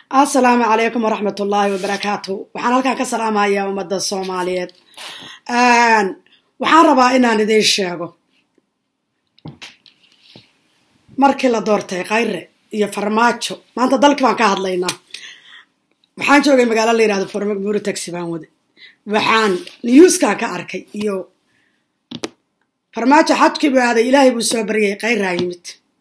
assalaamu calaykum waraxmat ullaahi wabarakaatu waxaan halkaa ka salaamayaa ummadda soomaaliyeed waxaan rabaa inaan idiin sheego markii la doortay khayre iyo farmaajo maanta dalki baan ka hadlaynaa waxaan joogay magaalo la yirahdo formak buuri taxi baan wade waxaan newskaa ka arkay iyo farmaajo xajkii buu aaday ilaahay buu soo baryay khayraa yimid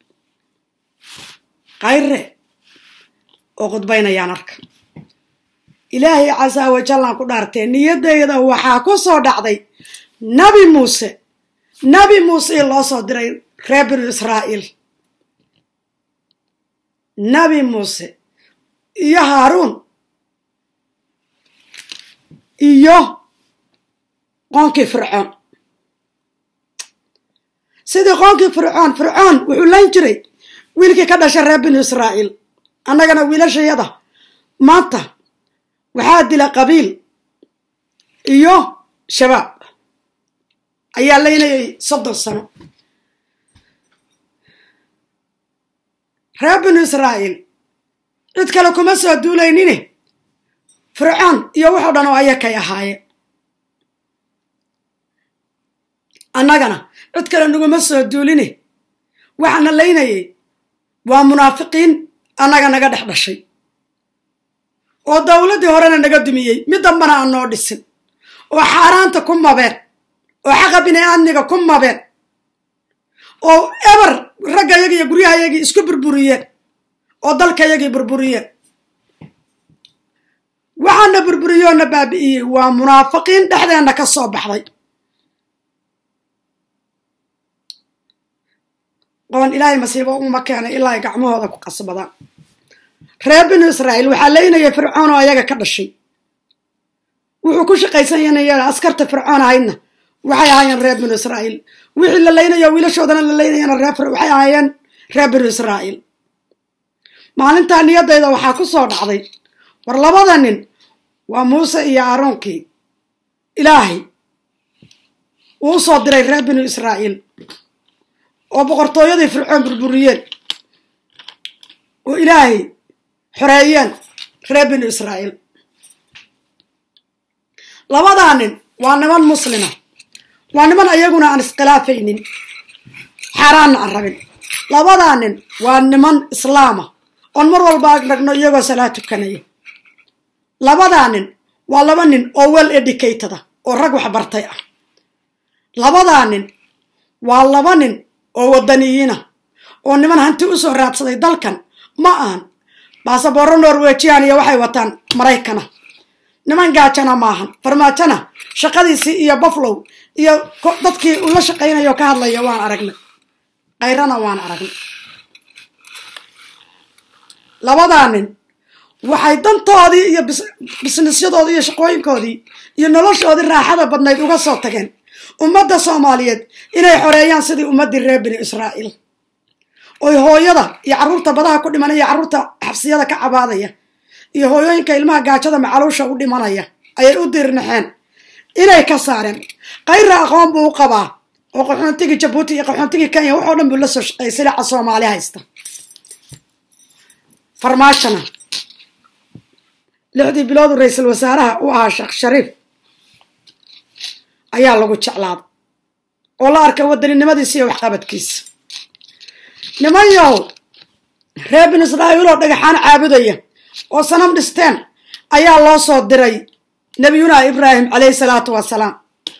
khayre oo khudbaynayaan arka ilaahay casaa wajallaan ku dhaartee niyadeyda waxaa ku soo dhacday nabi muuse nabi muuse i loo soo diray reer binu israa'iil nabi muuse iyo haaruun iyo qoonkii fircoon sidii qoonkii fircoon fircoon wuxuu lan jiray wiilkii ka dhashay reer binu israa'iil annagana wiilashayada maanta waxaa dila qabiil iyo shabaab ayaa laynayay soddon sano reer binu israa'iil cid kale kuma soo duulaynine fircoon iyo wuxuu dhan oo ayakay ahaayeen annagana cid kale naguma soo duuline waxaana laynayay waa munaafiqiin annaga naga dhex dhashay oo dowladdii horena naga dumiyey mid dambana aan noo dhisin oo xaaraanta ku mabeen oo xaqa bini aadmiga ku mabeen oo eber raggayagii iyo guryahayagii isku burburiyeen oo dalkayagii burburiyeen waxaana burburiyoona baabi'iyey waa munaafiqiin dhexdeenna ka soo baxday qoon ilaahay masiibo uma keenay ilaa ay gacmahooda ku qasbadaan reer binu israa'iil waxaa laynaya fircoon oo ayaga ka dhashay wuxuu ku shaqaysanyanaya askarta fircoon ahaydna waxay ahaayeen reer binu israa'iil wixii la laynayo wiilashoodana la laynayana reer waxay ahaayeen reer binu israa'iil maalintaa niyadayda waxaa ku soo dhacday war labada nin waa muuse iyo aaroonkii ilaahay uu u soo diray reer binu israa'iil oo boqortooyadii fircoon burburiyeen oo ilaahay xoreeyeen reer binu israa'iil labadaa nin waa niman muslima waa niman ayaguna aan iskhilaafaynin xaaraanna aan rabin labadaa nin waa niman islaama oon mar walba agragno iyagoo salaa tukanaya labadaa nin waa laba nin oo well educatada oo rag wax bartay ah labadaa nin waa laba nin oo waddaniyiina oo niman hanti u soo raadsaday dalkan ma ahan baasaboorro norwejian iyo waxay wataan maraykana niman gaajana maahan farmaajona shaqadiisii iyo buffalow iyo dadkii ula shaqaynayo ka hadlaya waan aragnay kayrana waan aragnay labadaa nin waxay dantoodii iyo bisnisyadoodii iyo shaqooyinkoodii iyo noloshoodii raaxada badnayd uga soo tageen ummadda soomaaliyeed inay xoreeyaan sidii ummaddii reer bini israa'iil oy hooyada iyo carruurta badaha ku dhimanaya iyo carruurta xabsiyada ka cabaadaya iyo hooyooyinka ilmaha gaajada macaluusha u dhimanaya ayay u diirnaxeen inay ka saareen kayra aqoon buu u qabaa oo qaxoontigii jabuuti iyo qaxoontigii kenya waxoo dhan buu la soo shaqeeyay silaca soomaali haysta farmaashona lixdii biloodu ra-iisul wasaaraha u ahaa sheekh shariif ayaa lagu jeclaaday oo la arkay wadaninimadiisa iyo waxqabadkiisa niman yahow reer bin israa'iil oo dhagaxaan caabudaya oo sanam dhisteen ayaa loo soo diray nebiyuna ibraahim calayhi salaatu wasalaam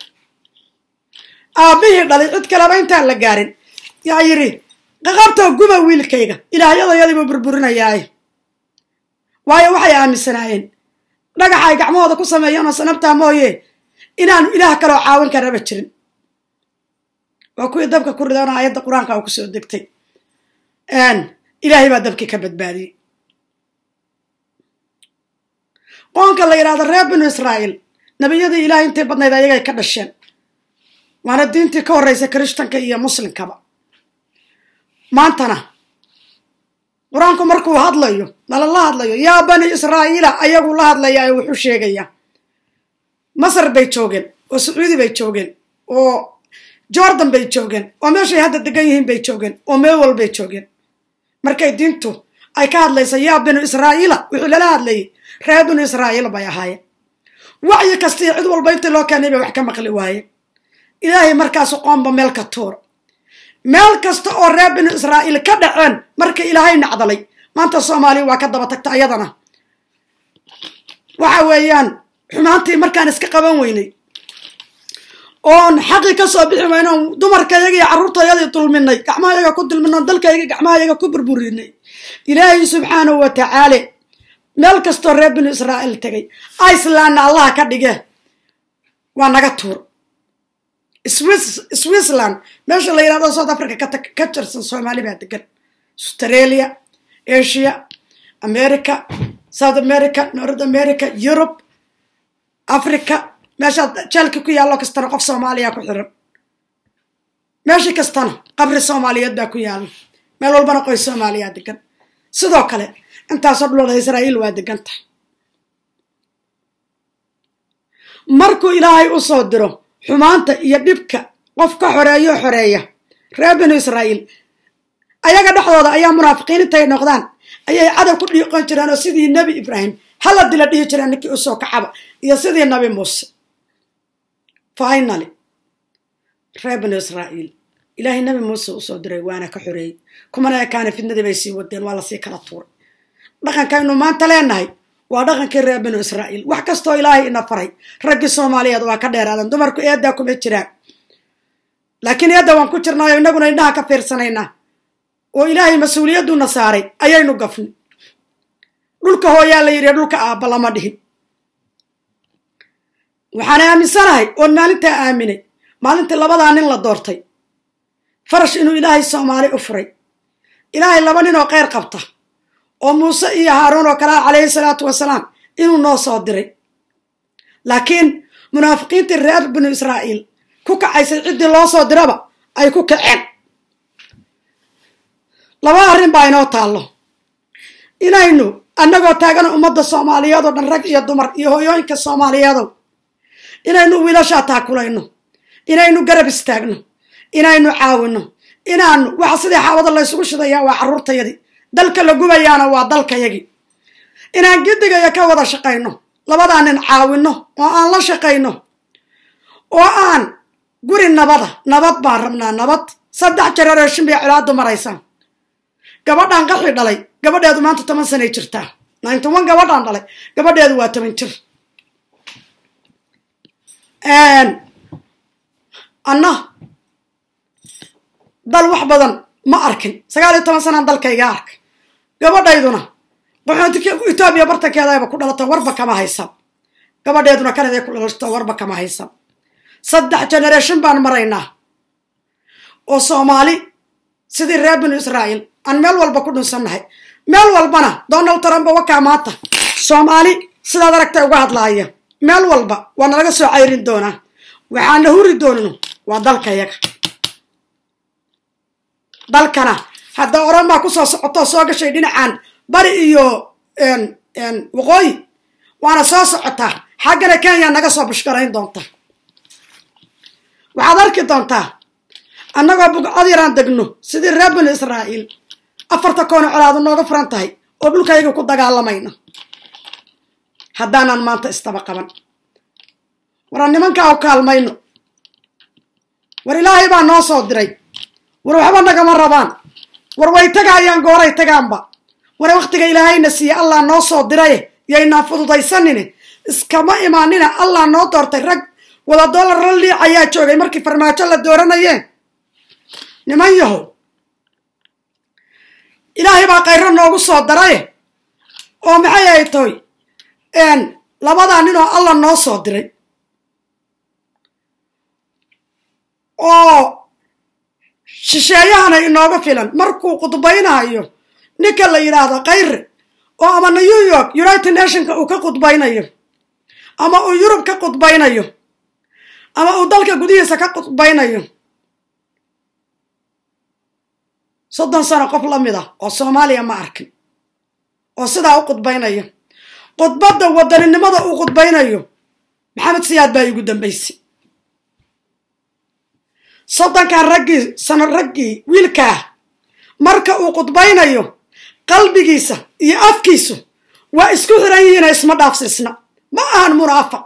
aabbihii dhalay cid kaleba intaan la gaarin yaa yidhi qaqabtoo guba wiilkayga ilaahyadayadiibuu burburinayaaye waayo waxay aaminsanaayeen dhagaxa ay gacmahooda ku sameeyeen oo sanabtaa mooye inaanu ilaah kaloo caawin karaba jirin waa kuwii dabka ku ridoona aayadda qur-aanka oo kusoo degtay ilaahay baa dabkii ka badbaadiyey qoonka la yidhahdo reer binu israa'iil nebiyadii ilahay intii badnayd ayagay ka dhasheen waana diintii ka horreysa kirishtanka iyo muslimkaba maantana qur-aanku markuu hadlayo nalala hadlayo yaa bani israa'iila ayaguu la hadlayaa oo wuxuu sheegayaa masar bay joogeen oo sacuudi bay joogeen oo jordan bay joogeen oo meeshay hadda degan yihiin bay joogeen oo meel walbay joogeen markay diintu ay ka hadlaysa yaa binu israa'iila wuxuu lala hadlayay reer binu israa'iil bay ahaayeen wacyi kastii cid walba intii loo keenay bay wax ka maqli waayeen ilaahay markaasu qoomba meel ka tuura meel kasta oo reer binu israa'iil ka dhaceen marka ilaahay nacdalay maanta soomaaliya waa ka daba tagta ayadana waxa weeyaan xumaantii markaan iska qaban weynay oon xaqii ka soo bixi wayno oon dumarkayaga iyo carruurtayadii dulminay gacmahayaga ku dulminay oon dalkayaga gacmahayaga ku burburinay ilaahay subxaanahu wa tacaala meel kastoo reer binu israa'iil tegay icelandna allaha ka dhige waa naga tuur switzerland meesha la yidhahdo south africa ka tirsan soomaali baa degan australia asia america south america north america europe africa meeshaad jeelka ku yaallo kastana qof soomaaliya ku xiran meeshii kastana qabri soomaaliyeed baa ku yaalla meel walbana qoys soomaaliyaa degan sidoo kale intaasoo dhulooda israa'iil waa degan tahay markuu ilaahay u soo diro xumaanta iyo dhibka qof ka xoreeyo xoreeya reer binu israa'iil ayaga dhexdooda ayaa munaafiqiin intay noqdaan ayay cadow ku dhiiqon jireen oo sidii nebi ibraahim hala dila dhihi jireen ninkii usoo kacaba iyo sidii nabi muuse finaly reer binu israa'iil ilaahay nabi muuse usoo diray waana ka xoreeyey kumana ekaana fidnadii bay sii wadeen waa lasii kala tuuray dhaqankaynu maanta leenahay waa dhaqankii reer binu israa'iil wax kastoo ilaahay ina faray raggii soomaaliyeed waa ka dheeraadan dumarku eeddaa kuma jiraan laakiin eedda waan ku jirnaayo innaguna indhaha ka fiirsanaynaa oo ilaahay mas-uuliyadduna saaray ayaynu gafnay dhulka hooyaa la yidhi dhulka aabba lama dhihin waxaan aaminsanahay oon maalintaa aaminay maalintii labadaa nin la doortay farash inuu ilaahay soomaali u furay ilaahay laba nin oo kheyr qabta oo muuse iyo haaruun oo kalea calayhi salaatu wasalaam inuu noo soo diray laakiin munaafiqiintii reer binu israa'iil ku kacaysay ciddii loo soo diraba ay ku kaceen laba arrin baa inoo taallo inaynu annagoo taagana ummadda soomaaliyeed oo dhan rag iyo dumar iyo hoyooyinka soomaaliyeedow inaynu wiilashaa taakulayno inaynu garab istaagno inaynu caawino inaanu waxa sidii xaawada laysugu shidayaa waa carruurtayadii dalka la gubayaana waa dalkayagii inaan gidigaya ka wada shaqayno labadaa nin caawino oo aan la shaqayno oo aan guri nabada nabad baan rabnaa nabad saddex jarareeshin bay colaadu maraysaan gabadhaan qaxi dhalay gabadheedu maanta toban sanay jirtaa ninety one gabadhaan dhalay gabadheedu waa toban jir anna dal wax badan ma arkin sagaal iyo toban sanaan dalkayga arkay gabadhayduna qaxoontika etoobiya bartankeedayba ku dhalato warba kama haysan gabadheeduna kanaday ku dhalato warba kama haysan saddex generation baan maraynaa oo soomaali sidii reer binu israa'iil aan meel walba ku dhunsannahay meel walbana donald trump wakaa maanta soomaali sidaad aragtay uga hadlaaya meel walba waa nalaga soo cayrin doonaa waxaana huri doonino waa dalkayaga dalkana hadda oran baa kusoo socotoo soo gashay dhinacan bari iyo waqooyi waana soo socotaa xaggana kenya naga soo bushgarayn doonta waxaad arki doontaa annagoo bugcad yaraan degno sidii reer binu israa'iil afarta koona colaadu nooga furan tahay oo dhulkayga ku dagaalamayna haddaanan maanta istaba qaban waran nimankaa u kaalmayno war ilaahay baa noo soo diray war waxba nagama rabaan war way tagaayaan gooray tagaanba war wakhtiga ilaahayna siiye allah noo soo diraye yaynaan fududaysanine iskama imaanina allah noo doortay rag wada dollar la liic ayaa joogay markii farmaajo la dooranayeen niman yahow ilaahay baa kayro noogu soo daraye oo maxay ay toy labadaa nin oo allah noo soo diray oo shisheeyahana inooga filan markuu khudbaynayo ninka la yidhaahdo kayre oo ama new york united nationka uu ka khudbaynayo ama uu yurub ka khudbaynayo ama uu dalka gudihiisa ka khudbaynayo soddon sano qof la mid ah oo soomaaliya ma arkin oo sidaa u khudbaynaya khudbadda wadaninimada uu khudbaynayo maxamed siyaad baa igu dambaysay soddonkan raggii sano raggii wiilkaah marka uu khudbaynayo qalbigiisa iyo afkiisu waa isku xiran yihiina isma dhaafsiisna ma ahan munaafaq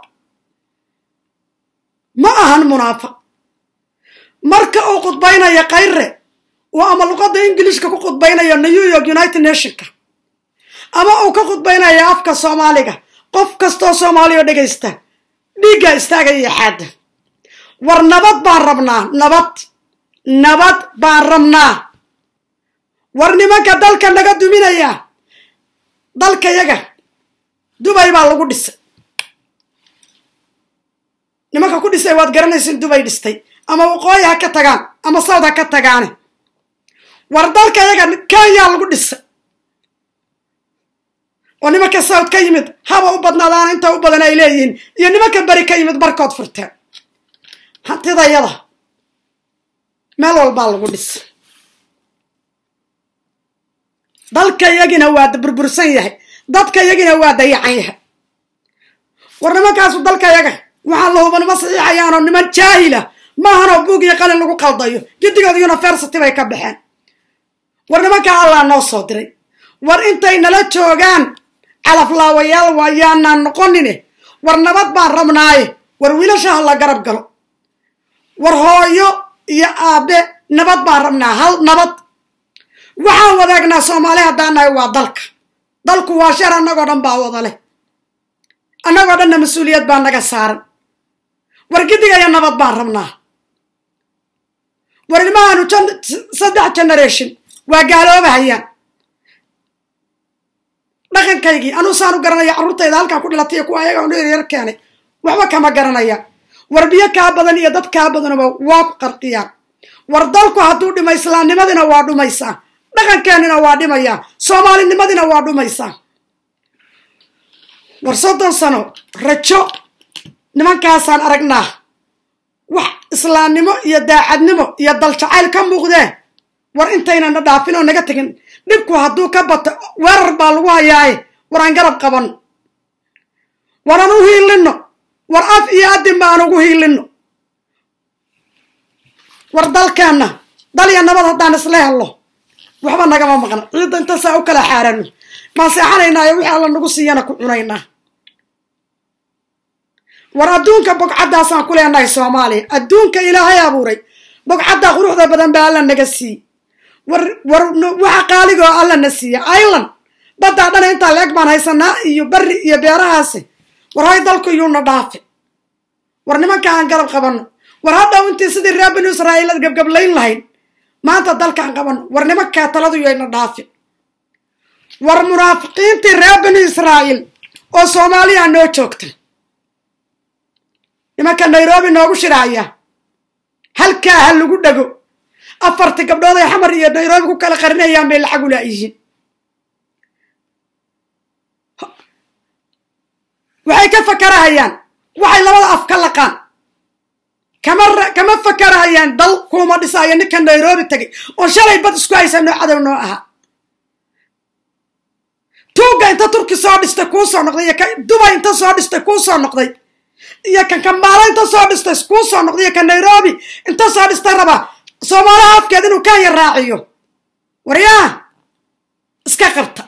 ma ahan munaafaq marka uu khudbaynaya kayre oo ama luqadda ingilishka ku khudbaynayo new york united nationka ama uu ka khudbaynaya afka soomaaliga qof kastoo soomaaliya oo dhegaysta dhiiggaa istaagaya xaadda war nabad baan rabnaa nabad nabad baan rabnaa war nimanka dalka naga duminaya dalkayaga dubay baa lagu dhisay nimanka ku dhisay waad garanaysin dubay dhistay ama waqooyi ha ka tagaan ama sawd ha ka tagaane war dalkayaga kenya lagu dhisay oo nimanka sawd ka yimid haba u badnaadaana inta u badan ay leeyihiin iyo nimanka beri ka yimid barkood furteen hantidayada meel walbaa lagu dhisay dalkayagina waa burbursan yahay dadkayagina waa dayacan yahay war nimankaasu dalkayaga waxaa la hubanimo saxiixayaanoo niman jaahila maahanoo buug iyo qalin lagu qaldayo giddigood university bay ka baxeen war nimankaa allaa noo soo diray war intay nala joogaan calaflaawayaal waayaanaan noqonine war nabad baan rabnaaye war wiilasha ha la garab galo war hooyo iyo aabe nabad baan rabnaa hal nabad waxaan wadaagnaa soomaali haddaan nahay waa dalka dalku waa shar annagoo dhan baa wada leh annagoo dhanna mas-uuliyad baa naga saaran war giddigaya nabad baan rabnaa war ilmahaanu saddex generation waa gaaloobahayaan dhaqankaygii anuu saanu garanaya carruurtayda halkaa ku dhilatay iyo kuwa ayaga anu yaryar keenay waxba kama garanaya war biyo kaa badan iyo dad kaa badanaba waa ku qarqiyaan war dalku hadduu dhima islaamnimadina waa dhumaysaa dhaqankeennina waa dhimayaa soomaalinimadina waa dhumaysaa war soddon sano rajo nimankaasaan aragnaa wax islaamnimo iyo daacadnimo iyo daljacayl ka muuqdee war intaynana dhaafin oo naga tegin dhibku hadduu ka bato weerar baa lagu hayaaye war aan garab qaban war aan u hiilinno war af iyo adin ba aan ugu hiilinno war dalkeenna dal iyo nabad haddaan isla hello waxba nagama maqna ciidda intaasaa u kala xaarano maan seexanaynaayo wixii alla nagu siiyana ku cunaynaa war adduunka bogcaddaasaan ku leenahay soomaaliya adduunka ilaahay abuuray bogcaddaa quruxda badan baa alla naga siiye war war waxa qaaligoo alla na siiya ireland baddaa dhana intaa leeg baan haysanaa iyo bari iyo beerahaasi war hay dalku yuuna dhaafi war nimanka aan garab qabanno war hadhow intii sidii reer binu israa'iilad gabgablayn lahayd maanta dalkaan qabanno war nimankaa taladu yayna dhaafi war munaafiqiintii reer binu israa'iil oo soomaaliya noo joogta nimanka nairobi noogu shiraaya halkaa ha lagu dhego afartii gabdhood ay xamar iyo nairobi ku kala qarinayaan bay lacag ulaayihiin waxay ka fakarahayaan waxay labada af ka laqaan kama kama fakarahayaan dal kuuma dhisaayo ninka nairobi tegay oo shalay bad isku haysa noo cadow noo ahaa tuugga inta turki soo dhistay kuu soo noqday iyo ka dubay inta soo dhistay kuu soo noqday iyo kan kambaalo inta soo dhistay kuu soo noqday iyo kan nairobi inta soo dhistay rabaa soomaalaha afkeed inuu kenya raaciyo waryaa iska qabta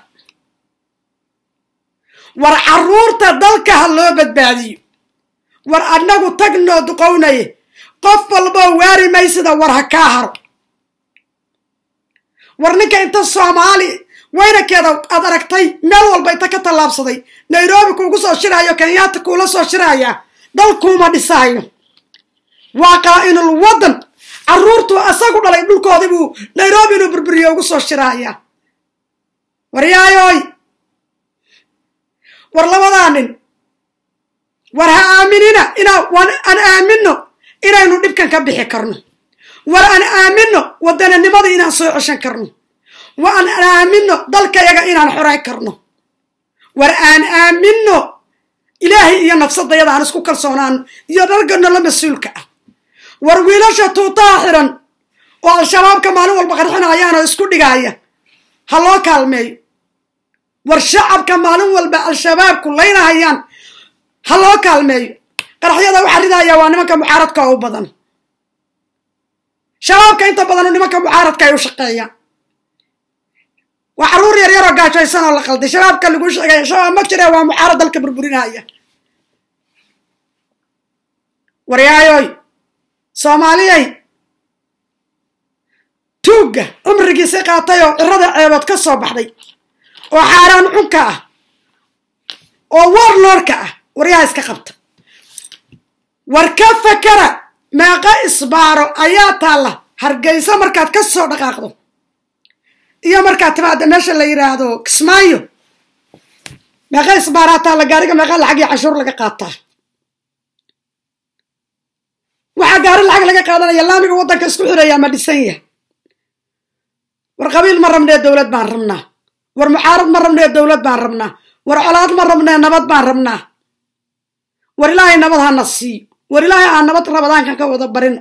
war carruurta dalka ha loo badbaadiyo war annagu tagnoo duqownaye qof walboo waari maysida war ha kaa haro war ninka inta soomaali weynankeeda aad aragtay meel walba inta ka tallaabsaday nairobi kuugu soo shiraayo kenyaata kuula soo shiraaya dalkuuma dhisaayo waa qaa'inul waddan carruurtu asagu dhalay dhulkoodii buu nairobi inuu burburiyo ugu soo shiraaya waryaayoy war labadaa nin war ha aaminina inaa aan aaminno inaynu dhibkan ka bixi karno war aan aaminno waddananimada inaan soo ceshan karno war aan aaminno dalkayaga inaan xorayn karno war aan aaminno ilaahay iyo nafsadayada aan isku kalsoonaano iyo dhargano la mas-uulka ah war wiilasha tuutaha xiran oo al-shabaabka maalin walba qarxinayaan oo isku dhigaaya ha loo kaalmeeyo war shacabka maalin walba al-shabaabku laynahayaan ha loo kaalmeeyo qaraxyada waxa ridaya waa nimanka mucaaradka oo u badan shabaabka inta badanu nimanka mucaaradka ay u shaqeeyaan waa carruur yar yaroo gaajaysan oo la qalday shabaabka lagu sheegaya shabaab ma jire waa mucaarad dalka burburinaya waryaayoy soomaaliyay tuugga cumrigiisi qaatay oo cirada ceebood ka soo baxday oo xaaraan cunka ah oo warlordka ah waryaha iska qabta war ka fakara meeqa isbaaro ayaa taalla hargeysa markaad ka soo dhaqaaqdo iyo markaad timaada meesha la yidhaahdo kismaayo meeqa isbaaraa taalla gaariga meeqa lacag iyo cashuur laga qaataa waxaa gaari lacag laga qaadanaya laamiga waddanka isku xireeyaa ma dhisan yahay war qabiil ma rabnee dowlad baan rabnaa war mucaarad ma rabnee dowlad baan rabnaa war colaad ma rabnee nabad baan rabnaa war ilaahay nabad hana siiyo war ilaahay aan nabad rabadaankan ka wada barino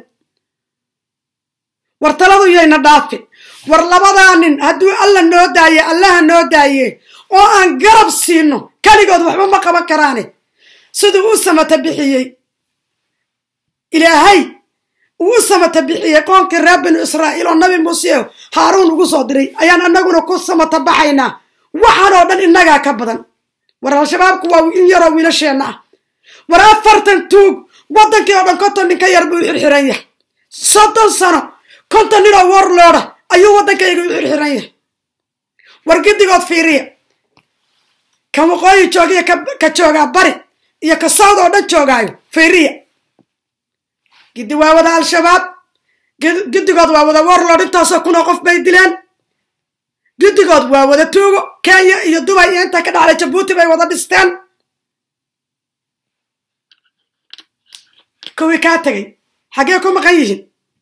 war taladu yayna dhaafi war labadaa nin hadduu alla noo daaye allaha noo daaye oo aan garab siino keligood waxba ma qaban karaane siduu u samata bixiyey ilaahay uu u samata bixiyey qoonkii reer binu israa'iil oo nabi muuse haaruun ugu soo diray ayaan annaguna ku samata baxaynaa waxaan oo dhan innagaa ka badan war al-shabaabku waa in yaroo wiilasheenna ah war afartan tuug waddankii oo dhan konton nin ka yar buu u xirxiran yahay soddon sano konton nin oo warlooda ayuu waddankayga u xirxiran yahay war giddigood fiiriya ka waqooyi joogiya ka joogaa bari iyo ka sawd oo dhan joogaayo fiiriya giddi waa wada al-shabaab giddigood waa wada warlord intaasoo kunoo qof bay dileen giddigood waa wada tuugo kenya iyo dubay iyo intaa ka dhacday jabuuti bay wada dhisteen kuwii kaa tegay xaggee ku maqan yihiin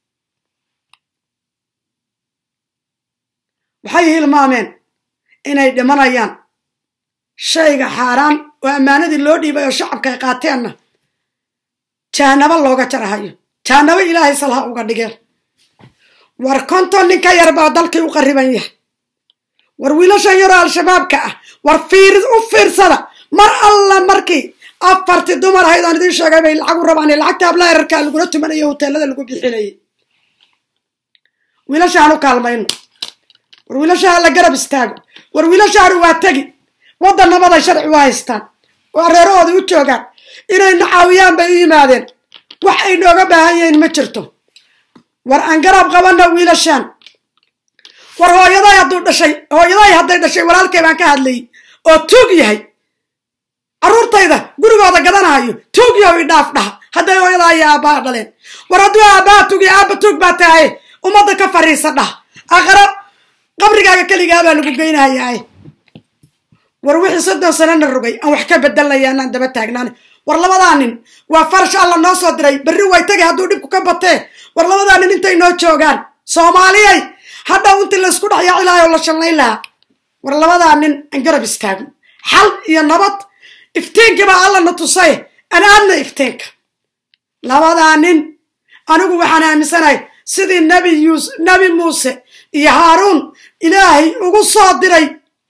waxay hilmaameen inay dhimanayaan shayga xaaraan oo ammaanadii loo dhiibay oo shacabka ay qaateenna jahanabo looga jarahayo jahanabo ilaahay salha uga dhigeen war konton nin ka yar baa dalkii u qarriban yahay war wiilashan yaroo al-shabaabka ah war fiir u fiirsada mar alla markii afartii dumar ahayd oon idiin sheegay bay lacag u rabaan lacagta hablaha erarkaa lagula tumanayo hoteelada lagu bixinayay wiilashaan u kaalmayno war wiilashaha la garab istaago war wiilashaanu waa tegi waddan nabaday sharci u haystaan oo areerahooda u joogaan inay nacaawiyaan bay u yimaadeen wax ay nooga baahan yihiin ma jirto war aan garab qabanno wiilashaan war hooyaday hadduu dhashay hooyaday hadday dhashay walaalkay baan ka hadlayay oo tuug yahay carruurtayda gurigooda gadanahayo tuug yahow idhaaf dhaha hadday hooyadaa iyo aabbaha dhaleen war hadduu aabbaha tuug iyo aabba tuug baa tahaye ummadda ka fariisa dhah aqaro qabrigaaga keligaabaa lagu geynahayaaye war wixii soddon sanana rogay aan wax ka bedelnaya anaan daba taagnaan war labadaa nin waa farash alla noo soo diray berri way tagay hadduu dhibku ka batee war labadaa nin intay noo joogaan soomaaliyay hadhaw intii laysku dhex yaaci lahay oo la shanlayn lahaa war labadaa nin aan garab istaagno xal iyo nabad iftiinkii baa alla na tusay an aadna iftiinka labadaa nin anigu waxaan aaminsanahay sidii nabi yuus nabi muuse iyo haaruun ilaahay ugu soo diray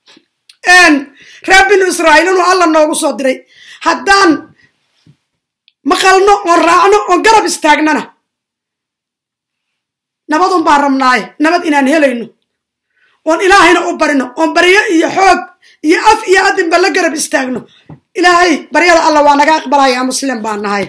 reer binu israa'iil inuu alla noogu soo diray haddaan maqalno oon raacno oon garab istaagnana nabadun baan rabnaaye nabad inaan helayno oon ilaahayna u barino oon baryo iyo xoog iyo af iyo adinba la garab istaagno ilaahay baryada alla waa naga aqbalaya muslim baan nahay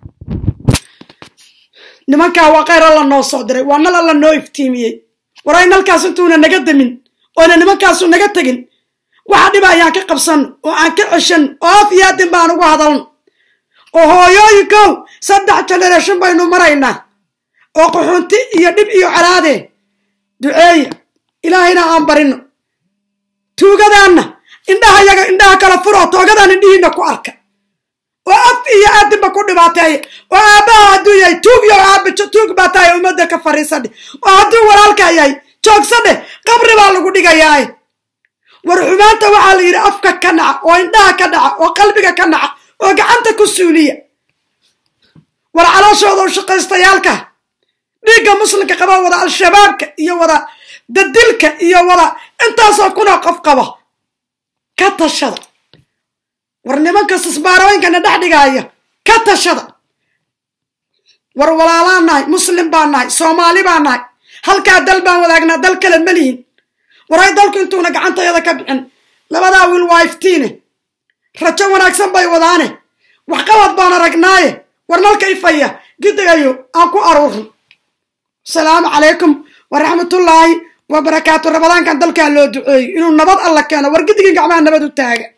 nimankaa waa kayr alla noo soo diray waa nal alla noo iftiimiyey waray nalkaas intuuna naga demin oona nimankaasu naga tegin waxa dhiba ayaan ka qabsan oo aan ka ceshan oo af iyo adin baan ugu hadalno oo hooyooyinkow saddex generation baynu maraynaa oo qaxuunti iyo dhib iyo calaadee duceeya ilaahayna aan barino tuugadaanna indhaha yaga indhaha kala furoo toogadaan indhihiina ku arka oo af iyo aadinba ku dhibaateeya oo aabbaha hadduu yahay tuug yo aaba tuug baa tahay ummadda ka fariisadhe oo hadduu walaalkaa yahay joogsadhe qabri baa lagu dhigayaaye war xumaanta waxaa la yidhi afka ka naca oo indhaha ka dhaca oo qalbiga ka naca oo gacanta ku suuliya war calooshooda u shaqaystayaalka dhiigga muslimka qaba wada al-shabaabka iyo wada dadilka iyo wada intaasoo kunoo qof qaba ka tashada war nimanka sisbaarooyinkana dhex dhigaaya ka tashada war walaalaan nahay muslim baan nahay soomaali baan nahay halkaa dal baan wadaagnaa dal kale ma lihin waray dalku intuuna gacantayada ka bixin labadaa wiil waa iftiine rajo wanaagsan bay wadaane waxqabad baan aragnaaye war nalka ifaya gidigayo aan ku aruurno asalaamu calaykum waraxmatullaahi wabarakaatu rabadaankan dalkaa loo duceeyo inuu nabad alla keeno war gidigii gacmaha nabad u taaga